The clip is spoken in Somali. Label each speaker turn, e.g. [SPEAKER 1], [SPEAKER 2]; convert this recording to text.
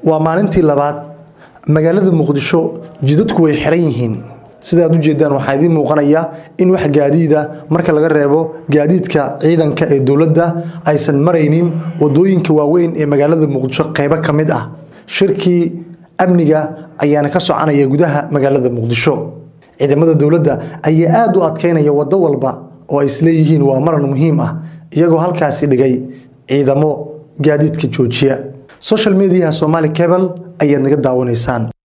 [SPEAKER 1] waa maalintii labaad magaalada muqdisho jidadku way xiran yihiin sida aad ujeedaan waxaa idiin muuqanaya in wax gaadiida marka laga reebo gaadiidka ciidanka ee dowladda aysan maraynin wadooyinka waaweyn ee magaalada muqdisho qeybo ka mid ah shirkii amniga ayaana ka soconaya gudaha magaalada muqdisho ciidamada dowladda ayaa aada u adkeynaya wado walba oo ay isleeyihiin waa maran muhiim ah iyagoo halkaasi dhigay ciidamo gaadiidka joojiya social mediaha somali cable ayaad naga daawanaysaan